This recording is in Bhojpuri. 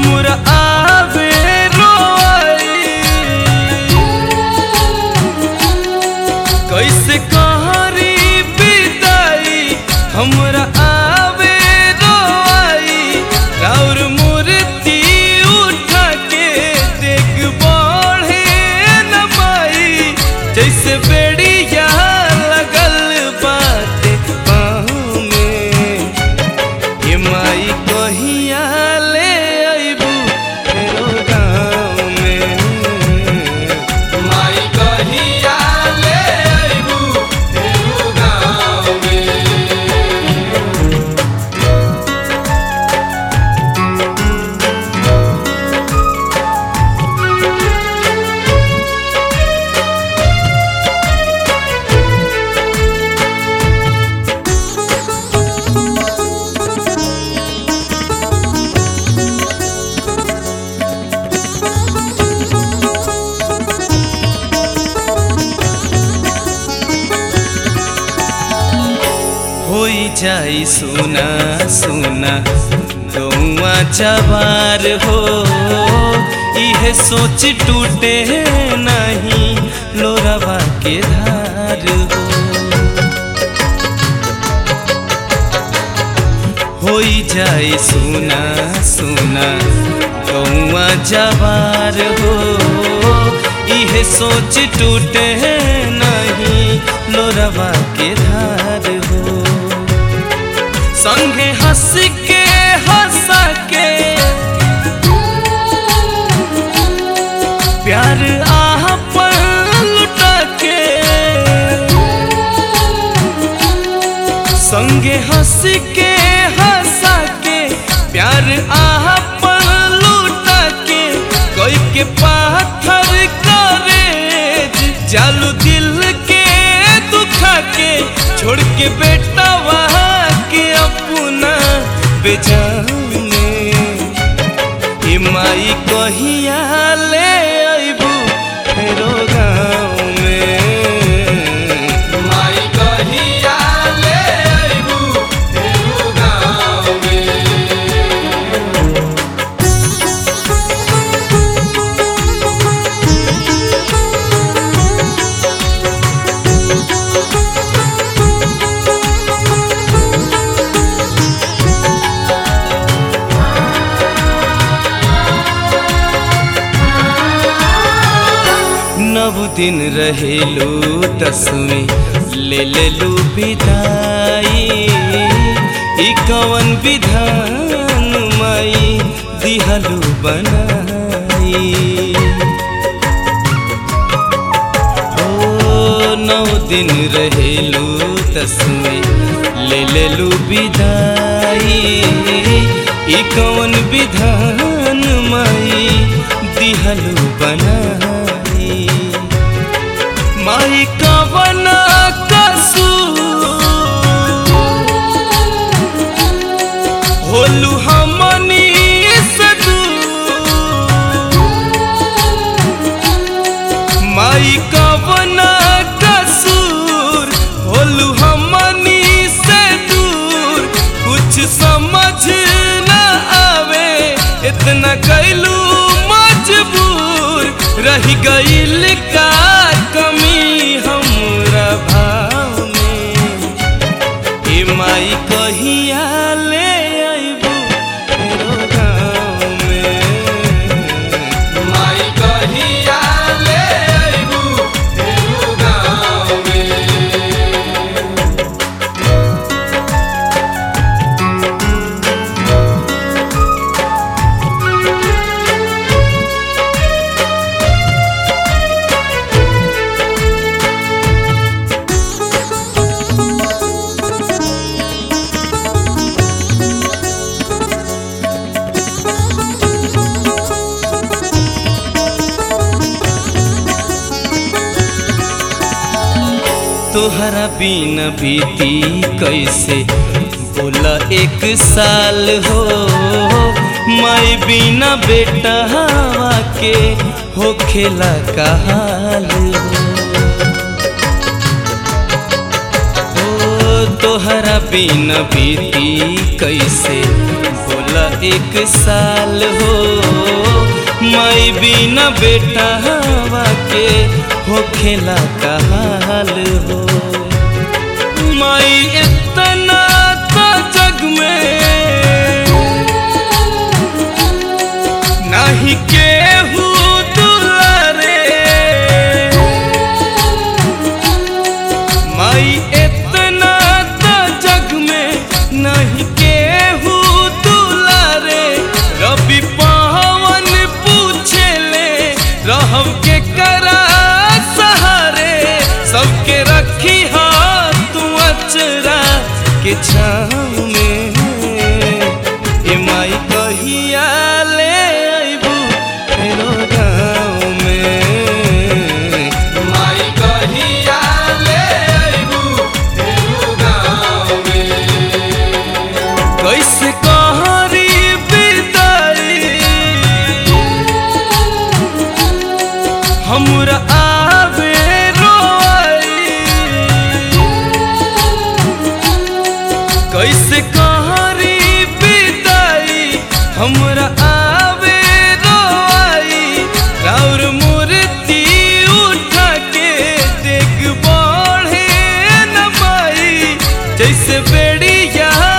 हमरा आवे रोई कैसे करी विदाई हमरा आवे रोई और मूर्ति उठा के देख बढ़े न माई जैसे बेड़िया लगल बाटे पाँव में ये माई कहिया ले अइबू फेरो गाँव में माई कहिया ले अइबू फेरू गाँव में होई जाई सुना सुना गौआ जवार हो इहे सोच टूटे नहीं लोरवा के धार हो होई जाई सुना सुना गौआ जवार हो इहे सोच टूटे नहीं लोरवा के धार हो संगे हंस के हंसा के प्यार आह पर लुटा के संगे हंस के हंसा के प्यार आह पर लुटा के कोई के पाथर करे जालू दिल के दुखा के छोड़ के बेटा वहाँ के अपना बेजाने ए माई कहिया ले अइबू फेरो गाँव में माई कहिया ले अइबू फेरू गाँव में नव दिन रहेलू दसवीं ले लेलू विदाई ई कवन विधान माई दिहलू बनाई ओ नौ दिन रहेलू दसवीं ले लेलू विदाई ई कवन विधान माई दिहलू बनाई माई कवन कसूर होलू हमनी से दूर माई कवन कसूर होलू हमनी से दूर कुछ समझ न आवे इतना कैलू मजबूर रह गईल का कमी हमरा भाव में ए माई कहिया ले अइबू फेरो गाँव में माई कहिया ले अइबू फेरू गाँव में तोहरा बिन बीती कैसे बोला एक साल हो माई बिना बेटा हवा के हो खेला का हाल हो ओ तोहरा बिन बीती कैसे बोला बोला एक साल हो माई बिना बेटा हवा के हो खेला का हाल हो माई इतना तो जग में नहीं केहू दुलारे माई इतना तो जग में नहीं केहू दुलारे रवि पवन पूछे ले रहब के करा सहारे सबके रखी हाथ तू अचरा के छाँव में ए माई कहिया ले अइबू फेरो गाँव में माई कहिया ले अइबू फेरू गाँव में कैसे कहरी विदाई हमरा आवे रोई कैसे कहरी विदाई हमरा आवे रोई राउर मूर्ति उठा के देख बढ़े न माई जैसे बेड़िया